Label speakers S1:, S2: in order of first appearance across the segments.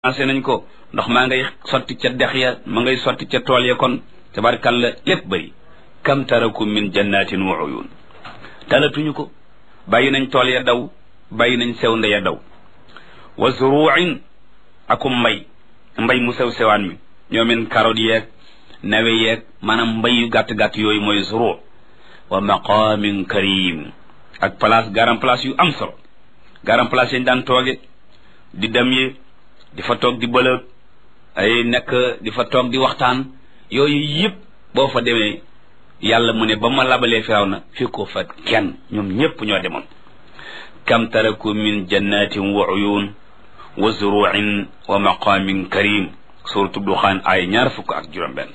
S1: commencé nañ ko ndox maa ngay sotti ca dex ya ma ngay sotti ca tool ya kon tabarkalla lépp bëri kam taraku min jannatin wa uyun talatuñu ko bàyyi nañ tool ya daw bàyyi nañ sew nde ya daw wa zuruin akum mbay mbay mu sew sewaan mi ñoomen carotte yeeg nawe yeeg maanaam mbay yu gàtt-gàtt yooyu mooy zuru wa maqamin karim ak place garam place yu am solo garam place yañ daan tooge di dem yi di fa toog di bëlëg ay nekk di fa toog di waxtaan yooyu yëpp boo fa demee yàlla mu ne ba ma labalee firaw na fi ko fa kenn ñoom ñëpp ñoo demoon kam taraku min jannatin wa uyun wa zuruin wa maqamin karim suratu duxaan ay ñaar fukk ak juróom benn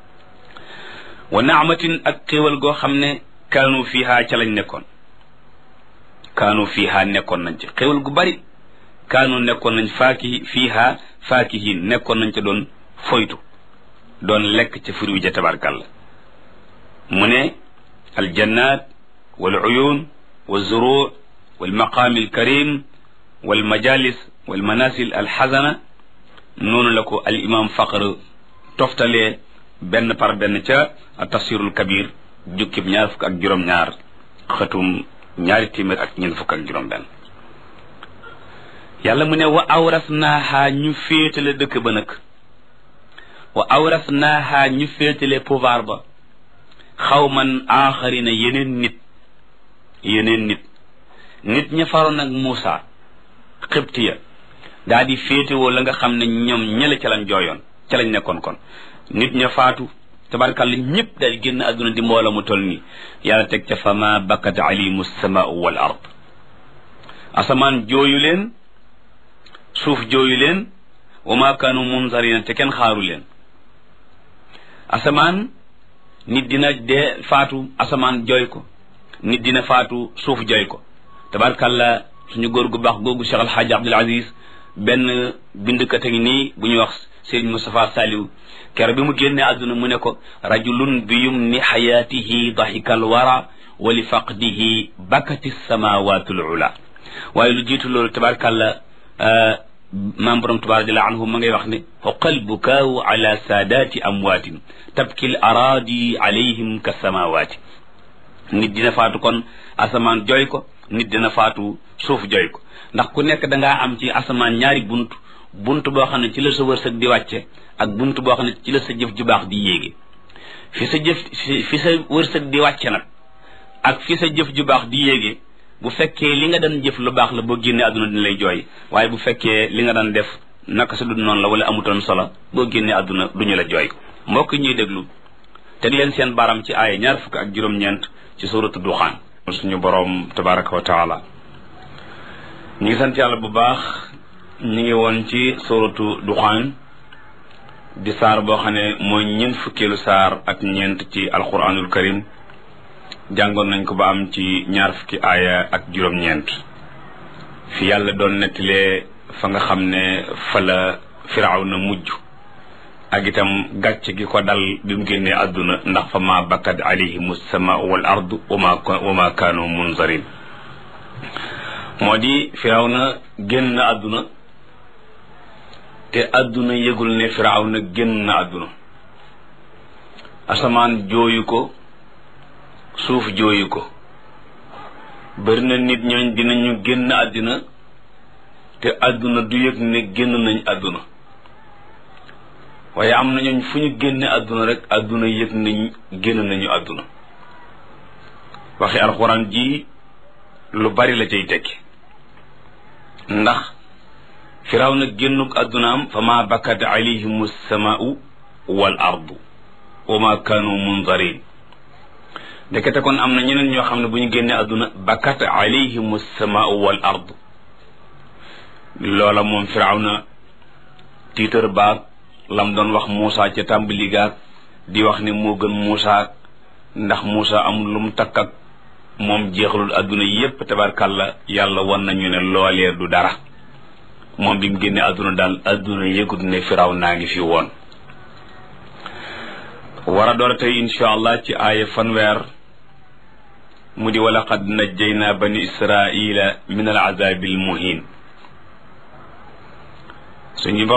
S1: wa naamatin ak xéewal goo xam ne kaanu fiiha ca lañ nekkoon kaanu fiiha nekkoon nañ ci xéewal gu bari kaanu nekkoon nañ faaki fiiha faakihin nekkoon nañ ca doon foytu doon lekk ca furi wi ja tabarkàlla mu ne aljannat wal uyun wa zuru wal maqaami alkarim wal majalis wal manasil alxasana noonu la ko al imam faqr toftalee benn par benn ca tafsirul kabir jukkib ñaar fukk ak juróom-ñaar xëtum ñaari téeméer ak ñeent fukk ak juróom-benn yàlla mu ne wa awras naaha ñu féetale dëkk ba nag wa awras naaha ñu féetale pouvoir ba xawman aaxarina yeneen nit yeneen nit nit ña faroon ak Muusa xibtiya daa di féetewoo la nga xam ne ñoom ñële ca lañ jooyoon ca lañ nekkoon kon nit ña faatu tabarkàlla ñëpp daal génn àdduna di mboola mu toll nii yàlla teg ca fama bakkat alimu samaau wal ard asamaan jooyu leen suuf jooyu leen wa ma kaanu munzarina te kenn xaaru leen asamaan nit dina dee faatu asamaan jooy ko nit dina faatu suuf jooy ko tabarkàlla suñu góor gu baax googu Cheikh Alxaaji Abdul Aziz benn bindkat a ngi nii bu ñuy wax Serigne Moustapha Saliou kero bi mu génnee àdduna mu ne ko rajulun bi yumni xayaatihi dahikal wara wa li faqdihi bakati samawatul ula waaye lu jiitu loolu tabarkàlla maam borom tubaar radiallahu anhu ma ngay wax ne xoqal bukaawu ala saadaati amwaatin tabkil araadi alayhim ka samawaati nit dina faatu kon asamaan jooy ko nit dina faatu suuf jooy ko ndax ku nekk dangaa am ci asamaan ñaari bunt bunt boo xam ne ci la sa wërsëg di wàcce ak bunt boo xam ne ci la sa jëf ju baax di yéege fi sa jëf fi sa wërsëg di wàcce nag ak fi sa jëf ju baax di yéege bu fekkee li nga daan jëf lu baax la boo génnee àdduna dina lay jooy waaye bu fekkee li nga daan def naka sa dund noonu la wala amutoon solo boo génnee àdduna duñu la jooy mbokk ñuy déglu teg leen seen baram ci aaya ñaar fukk ak juróom-ñeent ci suuratu duxaan suñu boroom tabaraka wa taala ñu ngi sant yàlla bu baax ñu ngi woon ci suuratu duxaan di saar boo xam ne mooy ñeent fukkeelu saar ak ñeent ci alquranul karim jàngoon nañ ko ba am ci ñaar fukki aaya ak juróom-ñeent fi yàlla doon nettalee fa nga xam ne fa la firaaw na mujj ak itam gàcc gi ko dal bi mu génnee àdduna ndax fa ma bakkat alayhim sama wal ardu wama wama kaanu munzarin moo di firaaw na génn àdduna te àdduna yëgul ne firaaw na génn àdduna asamaan jooyu ko suuf jooyu ko bari na nit ñooñ dinañu génn àddina te àdduna du yëg ne génn nañ àdduna waaye am na ñooñ fu ñu génne àdduna rek àdduna yëg nañ génn nañu àdduna waxi alxuraan ji lu bari la cay tekki ndax firaw na génnuk àddunaam fa ma bakkat alayhim samaau wal ardu wa ma kaanu munzarin ndekete kon am na ñeneen ñoo xam ne bu ñu génnee àdduna bakkat alayhim samaau wal ardu loola moom firaw na tiitar baag lam doon wax Muusa ca tàmbali gaag di wax ne moo gën Muusa ndax Muusa amul lu mu takk ak moom jeexalul àdduna yépp tabarkàlla yàlla wan nañu ne loolee du dara moom bi mu génnee àdduna daal àdduna yëgut ne firaw naa ngi fi woon war a door tey insha allah ci aaya fanweer mu di wa laqad najjayna bani israila min al azabi al muhin suñu